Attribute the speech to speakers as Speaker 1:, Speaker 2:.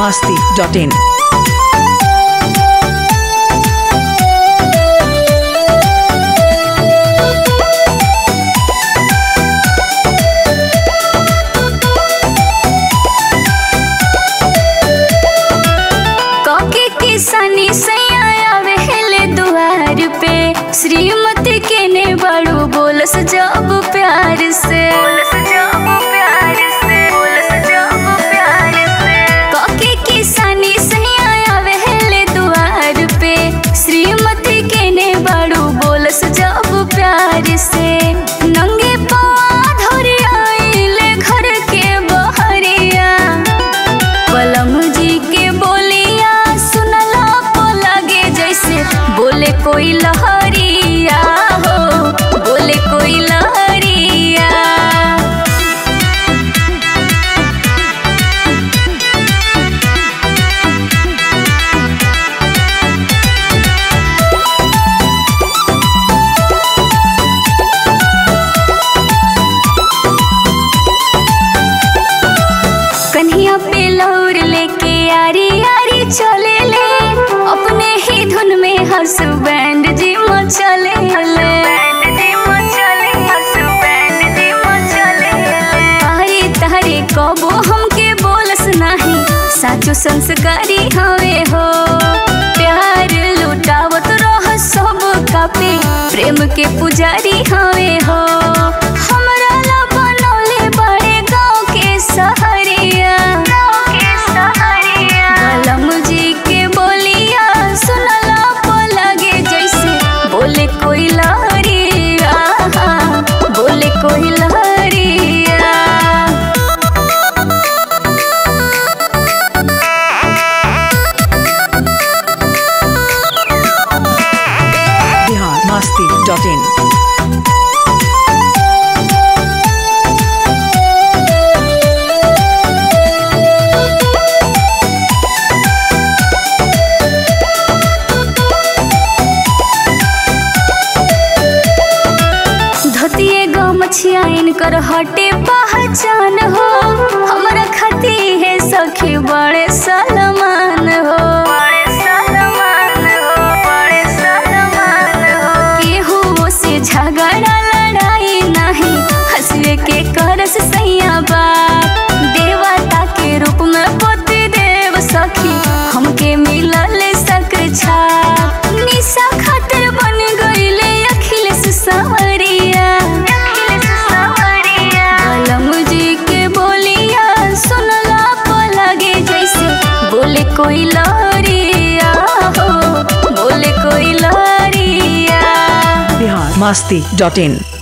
Speaker 1: masti.in.
Speaker 2: कके किसानी सैया आवेले दुआर पे श्रीमती के ने बड़ू बोलस जब प्यार से कके किसानी सैया आवेले दुआर पे श्रीमती के ने बड़ू बोलस जब प्यार से नंगे पाँव धोरी आइले घर के बहरिया पलम जी के बोलिया सुनला पो लगे जैसे बोले कोई लहरिया हो बोले कोई लहरिया कन्हिया पे लौर लेके यारी यारी चले ले अपने ही धुन में हसबैंड जी मचले तारे तारे कबो हमके बोलस नाही साचो संस्कारी हवे हो प्यार लुटावत रह सब कापे प्रेम के पुजारी हवे हो हमरा ला बनौले बड़े गाँव के सहरिया कलम जी के बोलिया सुनला पो लगे जैसे बोले कोई लहरिया बोले कोई लहरिया
Speaker 1: Bihar masti.in.
Speaker 2: धोतिए गो मछिया इनकर हटे पहचान हो हमरा खती है सखी बड़े सलमान हो केहू से झगड़ा लड़ाई नहीं हंसवे के करस सैया बाप देवता के रूप में पति देव सखी हमके मिलल सकर छाप निशा खातिर बन गईले अखिलेश सवरिया कलम जी के बोलिया सुनला पो लगे जैसे बोले कोई लहरिया हो बोले कोई लहरिया
Speaker 1: Bihar masti.in.